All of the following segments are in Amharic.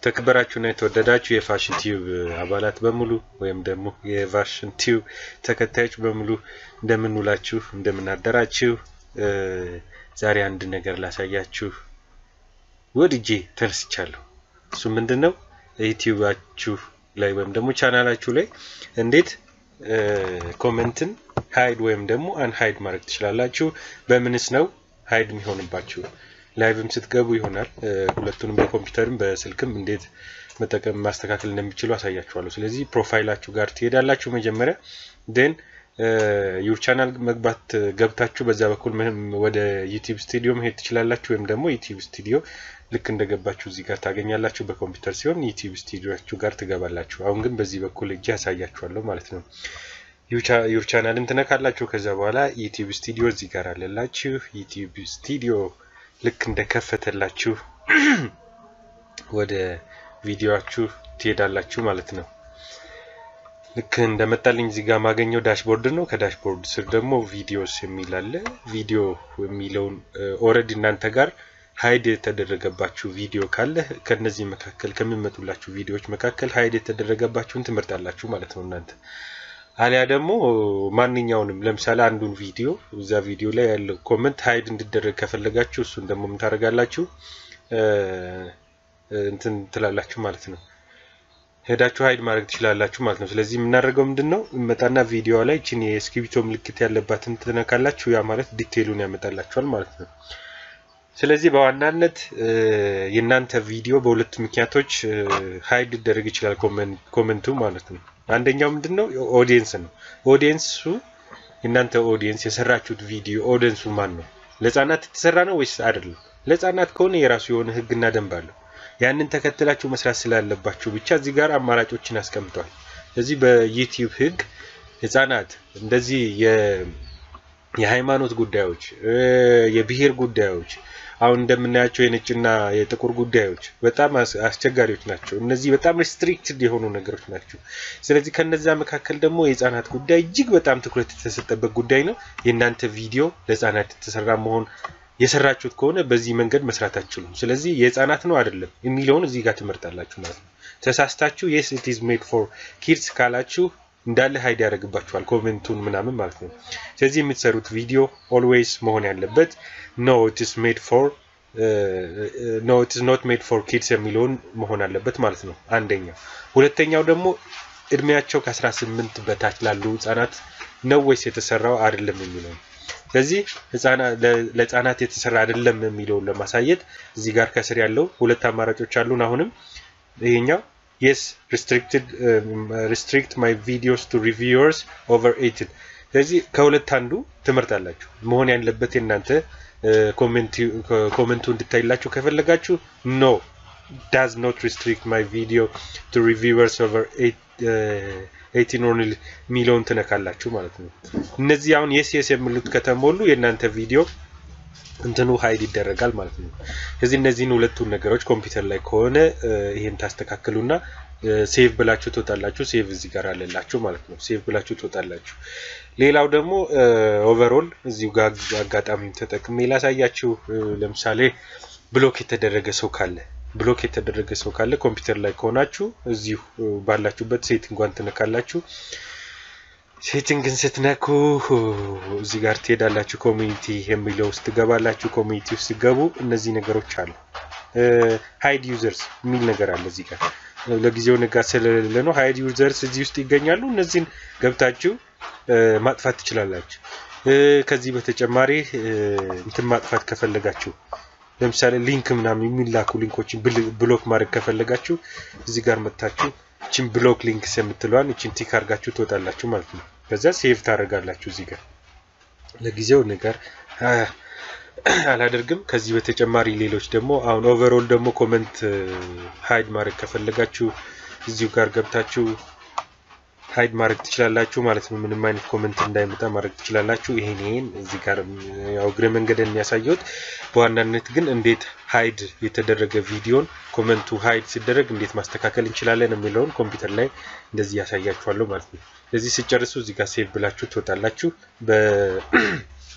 የተከበራችሁና የተወደዳችሁ የፋሽን ቲዩብ አባላት በሙሉ ወይም ደግሞ የፋሽን ቲዩብ ተከታዮች በሙሉ እንደምንውላችሁ እንደምናደራችሁ፣ ዛሬ አንድ ነገር ላሳያችሁ ወድጄ ተነስቻለሁ። እሱ ምንድን ነው? ዩቲዩባችሁ ላይ ወይም ደግሞ ቻናላችሁ ላይ እንዴት ኮመንትን ሀይድ ወይም ደግሞ አንሀይድ ማድረግ ትችላላችሁ። በምንስ ነው ሀይድ የሚሆንባችሁ? ላይቭም ስትገቡ ይሆናል። ሁለቱንም በኮምፒውተርም በስልክም እንዴት መጠቀም ማስተካከል እንደሚችሉ አሳያችኋለሁ። ስለዚህ ፕሮፋይላችሁ ጋር ትሄዳላችሁ መጀመሪያ ዴን ዩር ቻናል መግባት ገብታችሁ በዛ በኩል ወደ ዩቲዩብ ስቱዲዮ መሄድ ትችላላችሁ። ወይም ደግሞ ዩቲዩብ ስቱዲዮ ልክ እንደገባችሁ እዚህ ጋር ታገኛላችሁ። በኮምፒውተር ሲሆን ዩቲዩብ ስቱዲዮችሁ ጋር ትገባላችሁ። አሁን ግን በዚህ በኩል እጅ ያሳያችኋለሁ ማለት ነው። ዩር ቻናልን ትነካላችሁ። ከዛ በኋላ ዩቲዩብ ስቱዲዮ እዚህ ጋር አለላችሁ። ዩቲዩብ ስቱዲዮ ልክ እንደከፈተላችሁ ወደ ቪዲዮአችሁ ትሄዳላችሁ ማለት ነው። ልክ እንደመጣልኝ እዚህ ጋር ማገኘው ዳሽቦርድ ነው። ከዳሽቦርድ ስር ደግሞ ቪዲዮስ የሚል አለ። ቪዲዮ የሚለውን ኦልሬዲ እናንተ ጋር ሀይድ የተደረገባችሁ ቪዲዮ ካለ ከነዚህ መካከል ከሚመጡላችሁ ቪዲዮዎች መካከል ሀይድ የተደረገባችሁን ትመርጣላችሁ ማለት ነው እናንተ አሊያ ደግሞ ማንኛውንም ለምሳሌ አንዱን ቪዲዮ እዛ ቪዲዮ ላይ ያለው ኮመንት ሀይድ እንዲደረግ ከፈለጋችሁ እሱን ደግሞ ምን ታደርጋላችሁ እንትን ትላላችሁ ማለት ነው። ሄዳችሁ ሀይድ ማድረግ ትችላላችሁ ማለት ነው። ስለዚህ የምናደርገው ምንድን ነው መጣና ቪዲዮ ላይ ችን የእስክሪብቶ ምልክት ያለባትን ትነካላችሁ። ያ ማለት ዲቴይሉን ያመጣላችኋል ማለት ነው። ስለዚህ በዋናነት የእናንተ ቪዲዮ በሁለት ምክንያቶች ሀይድ ሊደረግ ይችላል ኮመንቱ ማለት ነው። አንደኛው ምንድን ነው ኦዲየንስ ነው። ኦዲየንሱ የእናንተ ኦዲየንስ የሰራችሁት ቪዲዮ ኦዲየንሱ ማን ነው? ለህፃናት የተሰራ ነው ወይስ አይደለም? ለህፃናት ከሆነ የራሱ የሆነ ህግና ደንብ አለው። ያንን ተከትላችሁ መስራት ስላለባችሁ ብቻ እዚህ ጋር አማራጮችን አስቀምጧል። ስለዚህ በዩቲዩብ ህግ ህፃናት እንደዚህ የሃይማኖት ጉዳዮች፣ የብሔር ጉዳዮች አሁን እንደምናያቸው የነጭና የጥቁር ጉዳዮች በጣም አስቸጋሪዎች ናቸው። እነዚህ በጣም ሪስትሪክትድ የሆኑ ነገሮች ናቸው። ስለዚህ ከነዛ መካከል ደግሞ የህፃናት ጉዳይ እጅግ በጣም ትኩረት የተሰጠበት ጉዳይ ነው። የእናንተ ቪዲዮ ለህፃናት የተሰራ መሆን የሰራችሁት ከሆነ በዚህ መንገድ መስራት አትችሉም። ስለዚህ የህፃናት ነው አይደለም የሚለውን እዚህ ጋር ትመርጣላችሁ ማለት ነው። ተሳስታችሁ የስ ኢት ኢዝ ሜድ ፎር ኪድስ ካላችሁ እንዳለ ሀይድ ያደርግባችኋል ኮሜንቱን ምናምን ማለት ነው። ስለዚህ የምትሰሩት ቪዲዮ ኦልዌይስ መሆን ያለበት ኖ ኢትስ ሜድ ፎር ኖ ኢትስ ኖት ሜድ ፎር ኪድስ የሚለውን መሆን አለበት ማለት ነው አንደኛው። ሁለተኛው ደግሞ እድሜያቸው ከ18 በታች ላሉ ህጻናት ነው ወይስ የተሰራው አይደለም የሚለው ስለዚህ ለህፃናት የተሰራ አይደለም የሚለውን ለማሳየት እዚህ ጋር ከስር ያለው ሁለት አማራጮች አሉን። አሁንም ይሄኛው የስ ሪስትሪክት ማይ ቪዲዮስ ቱ ሪቪewers ኦቨር 18 ስለዚህ ከሁለት አንዱ ትመርጣላችሁ። መሆን ያለበት የእናንተ ኮሜንቱ እንድታይላችሁ ከፈለጋችሁ ኖ ዳዝ ኖት ሪስትሪክት ማይ ቪዲዮ ቱ ሪቪewers ኦቨር 18 ኦንሊ የሚለውን ትነካላችሁ ማለት ነው። እነዚህ አሁን የስ የስ የሚሉት ከተሞሉ የእናንተ ቪዲዮ እንትኑ ሀይድ ይደረጋል ማለት ነው። ስለዚህ እነዚህን ሁለቱን ነገሮች ኮምፒውተር ላይ ከሆነ ይሄን ታስተካክሉና ሴቭ ብላችሁ ትወጣላችሁ። ሴቭ እዚህ ጋር አለላችሁ ማለት ነው። ሴቭ ብላችሁ ትወጣላችሁ። ሌላው ደግሞ ኦቨርኦል እዚሁ ጋር አጋጣሚ ተጠቅሜ ላሳያችሁ። ለምሳሌ ብሎክ የተደረገ ሰው ካለ ብሎክ የተደረገ ሰው ካለ ኮምፒውተር ላይ ከሆናችሁ እዚሁ ባላችሁበት ሴቲንጓን ትነካላችሁ። ሴቲንግን ስትነኩ እዚህ ጋር ትሄዳላችሁ። ኮሚኒቲ የሚለው ውስጥ ትገባላችሁ። ኮሚኒቲ ውስጥ ሲገቡ እነዚህ ነገሮች አሉ። ሃይድ ዩዘርስ የሚል ነገር አለ እዚህ ጋር ለጊዜው ንጋት ስለሌለ ነው። ሃይድ ዩዘርስ እዚህ ውስጥ ይገኛሉ። እነዚህን ገብታችሁ ማጥፋት ትችላላችሁ። ከዚህ በተጨማሪ እንትን ማጥፋት ከፈለጋችሁ ለምሳሌ ሊንክ ምናምን የሚላኩ ሊንኮችን ብሎክ ማድረግ ከፈለጋችሁ እዚህ ጋር መጥታችሁ እችን ብሎክ ሊንክስ የምትለዋን እችን ቲክ አድርጋችሁ ትወጣላችሁ ማለት ነው። ከዛ ሴቭ ታደርጋላችሁ እዚህ ጋር ለጊዜው ነገር አላደርግም። ከዚህ በተጨማሪ ሌሎች ደግሞ አሁን ኦቨርኦል ደግሞ ኮመንት ሀይድ ማድረግ ከፈለጋችሁ እዚሁ ጋር ገብታችሁ ሀይድ ማድረግ ትችላላችሁ ማለት ነው። ምንም አይነት ኮመንት እንዳይመጣ ማድረግ ትችላላችሁ። ይሄን ይሄን እዚህ ጋር ያው እግረ መንገድን የሚያሳየውት በዋናነት ግን እንዴት ሀይድ የተደረገ ቪዲዮን ኮመንቱ ሀይድ ሲደረግ እንዴት ማስተካከል እንችላለን የሚለውን ኮምፒውተር ላይ እንደዚህ ያሳያችኋለሁ ማለት ነው። ስለዚህ ስጨርሱ እዚህ ጋር ሴቭ ብላችሁ ትወጣላችሁ።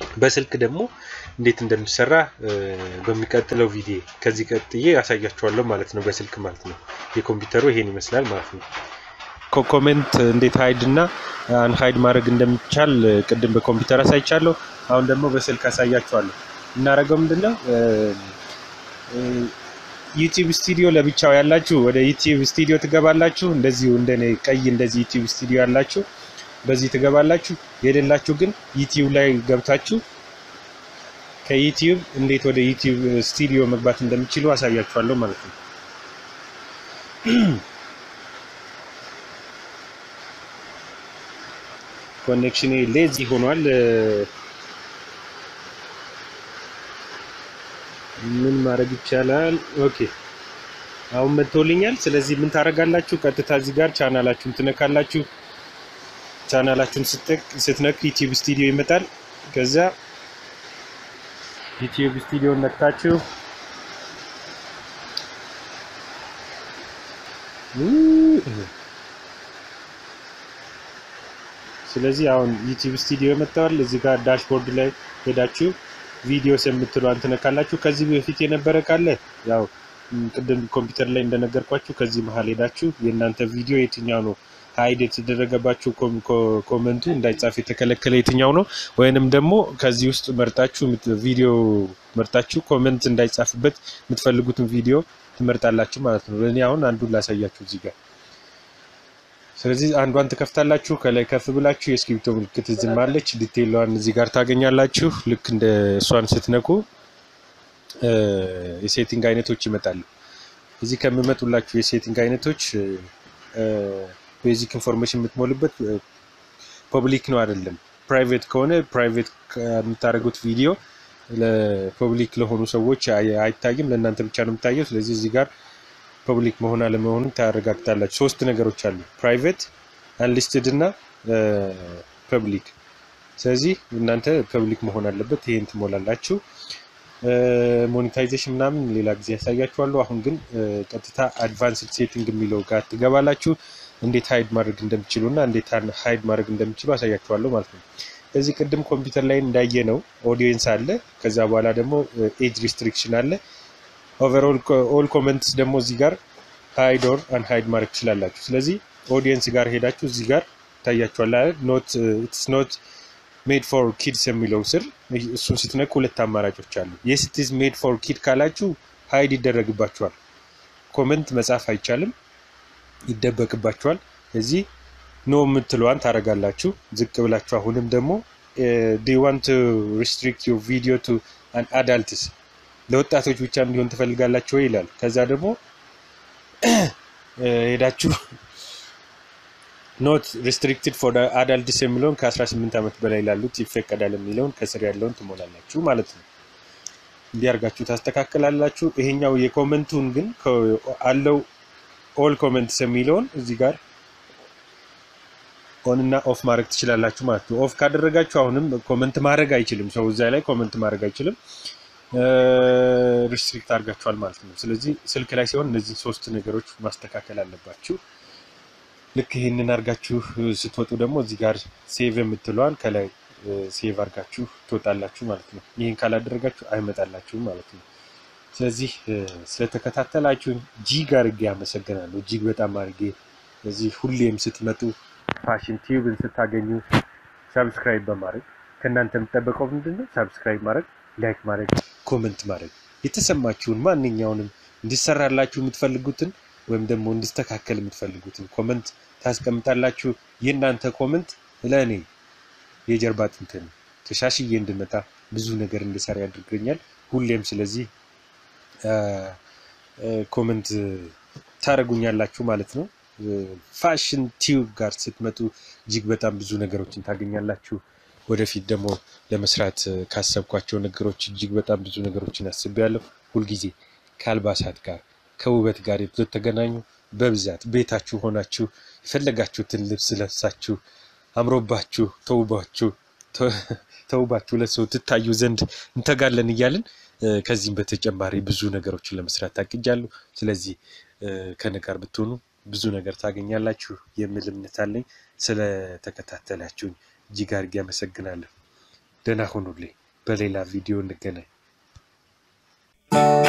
በስልክ ደግሞ እንዴት እንደሚሰራ በሚቀጥለው ቪዲዮ ከዚህ ቀጥዬ ያሳያችኋለሁ ማለት ነው። በስልክ ማለት ነው። የኮምፒውተሩ ይሄን ይመስላል ማለት ነው። ኮሜንት እንዴት ሀይድ እና አንሀይድ ማድረግ እንደሚቻል ቅድም በኮምፒውተር አሳይቻለሁ። አሁን ደግሞ በስልክ አሳያችኋለሁ። እናደርገው ምንድነው ዩቲዩብ ስቱዲዮ ለብቻው ያላችሁ ወደ ዩቲዩብ ስቱዲዮ ትገባላችሁ። እንደዚሁ እንደኔ ቀይ እንደዚህ ዩቲዩብ ስቱዲዮ ያላችሁ በዚህ ትገባላችሁ። የሌላችሁ ግን ዩቲዩብ ላይ ገብታችሁ ከዩቲዩብ እንዴት ወደ ዩቲዩብ ስቱዲዮ መግባት እንደሚችሉ አሳያችኋለሁ ማለት ነው። ኮኔክሽን ሌዚ ሆኗል። ምን ማድረግ ይቻላል? ኦኬ አሁን መጥቶልኛል። ስለዚህ ምን ታደርጋላችሁ? ቀጥታ እዚህ ጋር ቻናላችሁን ትነካላችሁ። ቻናላችሁን ስትነኩ ዩቲዩብ ስቱዲዮ ይመጣል። ከዛ ዩቲዩብ ስቱዲዮ ነክታችሁ ስለዚህ አሁን ዩቲዩብ ስቱዲዮ መጥተዋል። እዚህ ጋር ዳሽቦርድ ላይ ሄዳችሁ ቪዲዮስ የምትሏን ትነካላችሁ። ከዚህ በፊት የነበረ ካለ ያው ቅድም ኮምፒውተር ላይ እንደነገርኳችሁ ከዚህ መሀል ሄዳችሁ የእናንተ ቪዲዮ የትኛው ነው ሀይድ የተደረገባችሁ ኮመንቱ እንዳይጻፍ የተከለከለ የትኛው ነው፣ ወይንም ደግሞ ከዚህ ውስጥ መርጣችሁ ቪዲዮ መርጣችሁ ኮመንት እንዳይጻፍበት የምትፈልጉትን ቪዲዮ ትመርጣላችሁ ማለት ነው። እኔ አሁን አንዱን ላሳያችሁ እዚህ ጋር። ስለዚህ አንዷን ትከፍታላችሁ። ከላይ ከፍ ብላችሁ የእስክሪብቶ ምልክት ዝም አለች። ዲቴይሏን እዚህ ጋር ታገኛላችሁ። ልክ እንደ እሷን ስትነኩ የሴቲንግ አይነቶች ይመጣሉ። እዚህ ከሚመጡላችሁ የሴቲንግ አይነቶች ቤዚክ ኢንፎርሜሽን የምትሞሉበት ፐብሊክ ነው አይደለም። ፕራይቬት ከሆነ ፕራይቬት የምታደርጉት ቪዲዮ ለፐብሊክ ለሆኑ ሰዎች አይታይም፣ ለእናንተ ብቻ ነው የሚታየው። ስለዚህ እዚህ ጋር ፐብሊክ መሆን አለመሆኑን ታረጋግጣላችሁ። ሶስት ነገሮች አሉ፣ ፕራይቬት፣ አንሊስትድ እና ፐብሊክ። ስለዚህ እናንተ ፐብሊክ መሆን አለበት፣ ይሄን ትሞላላችሁ። ሞኔታይዜሽን ምናምን ሌላ ጊዜ ያሳያችኋለሁ። አሁን ግን ቀጥታ አድቫንስድ ሴቲንግ የሚለው ጋር ትገባላችሁ። እንዴት ሀይድ ማድረግ እንደሚችሉ እና እንዴት ሀይድ ማድረግ እንደሚችሉ አሳያችኋለሁ ማለት ነው። እዚህ ቅድም ኮምፒውተር ላይ እንዳየ ነው ኦዲየንስ አለ። ከዛ በኋላ ደግሞ ኤጅ ሪስትሪክሽን አለ። ኦቨርኦል ኦል ኮመንትስ ደግሞ እዚህ ጋር ሃይድ ኦር አን ሃይድ ማድረግ ትችላላችሁ። ስለዚህ ኦዲየንስ ጋር ሄዳችሁ እዚህ ጋር ታያችኋል አይደል? ኖት ኢትስ ኖት ሜድ ፎር ኪድስ የሚለው ስር እሱን ስትነኩ ሁለት አማራጮች አሉ። የስ ኢት ኢዝ ሜድ ፎር ኪድ ካላችሁ ሃይድ ይደረግባችኋል። ኮመንት መጻፍ አይቻልም፣ ይደበቅባችኋል። እዚህ ኖ የምትለዋን ታደርጋላችሁ። ዝቅ ብላችሁ አሁንም ደግሞ ዲ ዋንት ሪስትሪክት ዩር ቪዲዮ ቱ አን አዳልትስ ለወጣቶች ብቻ እንዲሆን ትፈልጋላችሁ ወይ ይላል። ከዛ ደግሞ ሄዳችሁ ኖት ሪስትሪክትድ ፎር አዳልትስ የሚለውን ከ18 ዓመት በላይ ላሉት ይፈቀዳል የሚለውን ከስር ያለውን ትሞላላችሁ ማለት ነው። እንዲያርጋችሁ ታስተካክላላችሁ። ይሄኛው የኮመንቱን ግን አለው ኦል ኮመንትስ የሚለውን እዚህ ጋር ኦን እና ኦፍ ማድረግ ትችላላችሁ ማለት ነው። ኦፍ ካደረጋችሁ አሁንም ኮመንት ማድረግ አይችልም ሰው እዛ ላይ ኮመንት ማድረግ አይችልም። ሪስትሪክት አድርጋችኋል ማለት ነው። ስለዚህ ስልክ ላይ ሲሆን እነዚህ ሶስት ነገሮች ማስተካከል አለባችሁ። ልክ ይህንን አድርጋችሁ ስትወጡ ደግሞ እዚህ ጋር ሴቭ የምትለዋን ከላይ ሴቭ አድርጋችሁ ትወጣላችሁ ማለት ነው። ይህን ካላደረጋችሁ አይመጣላችሁም ማለት ነው። ስለዚህ ስለተከታተላችሁ እጅግ አድርጌ አመሰግናለሁ። እጅግ በጣም አድርጌ ስለዚህ ሁሌም ስትመጡ ፋሽን ቲዩብን ስታገኙ ሰብስክራይብ በማድረግ ከእናንተ የሚጠበቀው ምንድን ነው? ሰብስክራይብ ማድረግ፣ ላይክ ማድረግ፣ ኮመንት ማድረግ የተሰማችሁን ማንኛውንም እንዲሰራላችሁ የምትፈልጉትን ወይም ደግሞ እንዲስተካከል የምትፈልጉትን ኮመንት ታስቀምጣላችሁ። የእናንተ ኮመንት ለእኔ የጀርባ አጥንት ነው። ተሻሽዬ እንድመጣ ብዙ ነገር እንድሰራ ያድርገኛል። ሁሌም ስለዚህ ኮመንት ታደርጉኛላችሁ ማለት ነው። ፋሽን ቲዩብ ጋር ስትመጡ እጅግ በጣም ብዙ ነገሮችን ታገኛላችሁ። ወደፊት ደግሞ ለመስራት ካሰብኳቸው ነገሮች እጅግ በጣም ብዙ ነገሮችን አስቤያለሁ። ሁልጊዜ ከአልባሳት ጋር ከውበት ጋር የተገናኙ በብዛት ቤታችሁ ሆናችሁ የፈለጋችሁትን ልብስ ለብሳችሁ አምሮባችሁ ተውባችሁ ተውባችሁ ለሰው ትታዩ ዘንድ እንተጋለን እያልን ከዚህም በተጨማሪ ብዙ ነገሮችን ለመስራት ታቅጃለሁ። ስለዚህ ከእኔ ጋር ብትሆኑ ብዙ ነገር ታገኛላችሁ የሚል እምነት አለኝ። ስለተከታተላችሁኝ እጅግ አድርጌ አመሰግናለሁ። ደህና ሁኑልኝ። በሌላ ቪዲዮ እንገናኝ።